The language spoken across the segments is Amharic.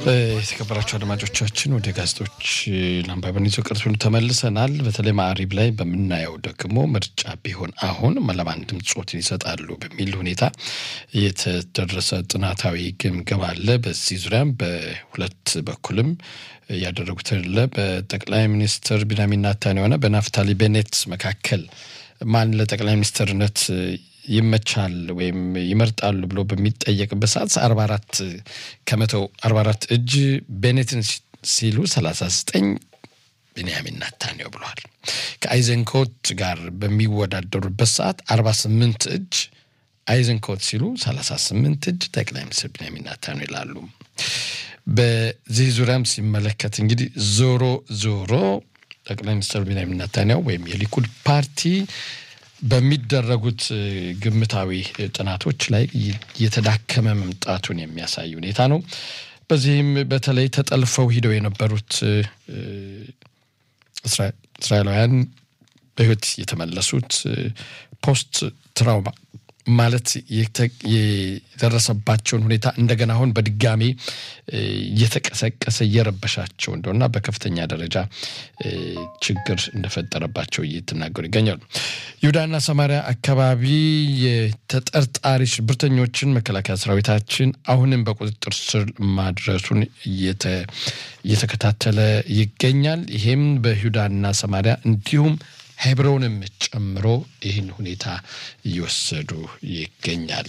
የተከበራቸው አድማጮቻችን ወደ ጋዜጦች ለአንባቢያን ይዞ ቅርሱን ተመልሰናል። በተለይ ማዕሪብ ላይ በምናየው ደግሞ ምርጫ ቢሆን አሁን ለማን ድምፅ ጾትን ይሰጣሉ በሚል ሁኔታ የተደረሰ ጥናታዊ ግምገማ አለ። በዚህ ዙሪያም በሁለት በኩልም ያደረጉት አለ። በጠቅላይ ሚኒስትር ቢንያሚን ኔታንያሁና በናፍታሊ ቤኔት መካከል ማን ለጠቅላይ ሚኒስትርነት ይመቻል ወይም ይመርጣሉ ብሎ በሚጠየቅበት ሰዓት አርባ አራት ከመቶ አርባ አራት እጅ ቤኔትን ሲሉ ሰላሳ ዘጠኝ ቢንያሚን ኔታንያሁ ብለዋል። ከአይዘንኮት ጋር በሚወዳደሩበት ሰዓት አርባ ስምንት እጅ አይዘንኮት ሲሉ ሰላሳ ስምንት እጅ ጠቅላይ ሚኒስትር ቢንያሚን ኔታንያሁ ይላሉ። በዚህ ዙሪያም ሲመለከት እንግዲህ ዞሮ ዞሮ ጠቅላይ ሚኒስትር ቢንያሚን ኔታንያሁ ወይም የሊኩድ ፓርቲ በሚደረጉት ግምታዊ ጥናቶች ላይ የተዳከመ መምጣቱን የሚያሳይ ሁኔታ ነው። በዚህም በተለይ ተጠልፈው ሂደው የነበሩት እስራኤላውያን በሕይወት የተመለሱት ፖስት ትራውማ ማለት የደረሰባቸውን ሁኔታ እንደገና አሁን በድጋሚ እየተቀሰቀሰ እየረበሻቸው እንደሆና በከፍተኛ ደረጃ ችግር እንደፈጠረባቸው እየተናገሩ ይገኛሉ። ይሁዳና ሰማሪያ አካባቢ የተጠርጣሪ ሽብርተኞችን መከላከያ ሰራዊታችን አሁንም በቁጥጥር ስር ማድረሱን እየተከታተለ ይገኛል። ይሄም በይሁዳና ሰማሪያ እንዲሁም ሄብሮንም ጨምሮ ይህን ሁኔታ እየወሰዱ ይገኛል።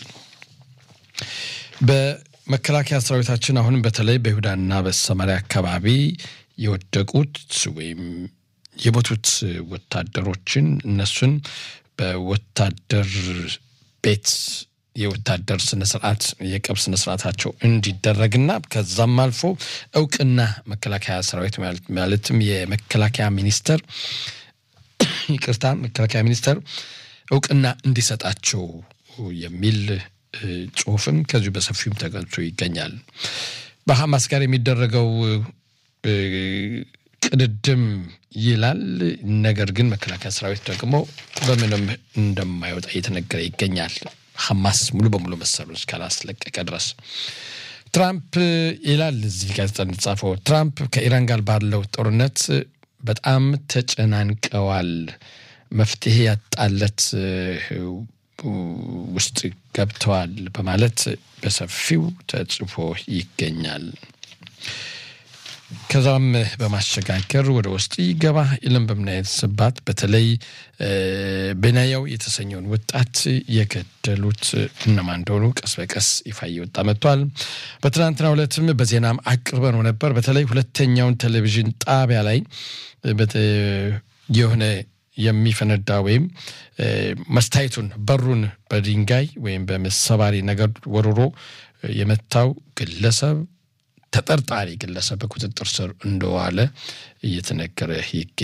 በመከላከያ ሰራዊታችን አሁንም በተለይ በይሁዳና በሰማሪያ አካባቢ የወደቁት ወይም የሞቱት ወታደሮችን እነሱን በወታደር ቤት የወታደር ስነስርዓት የቀብር ስነስርዓታቸው እንዲደረግና ከዛም አልፎ እውቅና መከላከያ ሰራዊት ማለትም የመከላከያ ሚኒስቴር ይቅርታ መከላከያ ሚኒስቴር እውቅና እንዲሰጣቸው የሚል ጽሁፍም ከዚሁ በሰፊውም ተገልጾ ይገኛል። በሐማስ ጋር የሚደረገው ቅድድም ይላል። ነገር ግን መከላከያ ሰራዊት ደግሞ በምንም እንደማይወጣ እየተነገረ ይገኛል። ሐማስ ሙሉ በሙሉ መሰሉን እስካላስለቀቀ ድረስ ትራምፕ ይላል እዚህ ጋዜጣ እንደተጻፈው ትራምፕ ከኢራን ጋር ባለው ጦርነት በጣም ተጨናንቀዋል። መፍትሄ ያጣለት ውስጥ ገብተዋል በማለት በሰፊው ተጽፎ ይገኛል። ከዛም በማሸጋገር ወደ ውስጥ ይገባ ይለም በምናየስባት በተለይ ቤናያው የተሰኘውን ወጣት የገደሉት እነማን እንደሆኑ ቀስ በቀስ ይፋ እየወጣ መጥቷል። በትናንትናው ዕለትም በዜናም አቅርበነው ነበር። በተለይ ሁለተኛውን ቴሌቪዥን ጣቢያ ላይ የሆነ የሚፈነዳ ወይም መስታየቱን በሩን በድንጋይ ወይም በመሰባሪ ነገር ወርሮ የመታው ግለሰብ ተጠርጣሪ ግለሰብ በቁጥጥር ስር እንደዋለ እየተነገረ ይገኛል።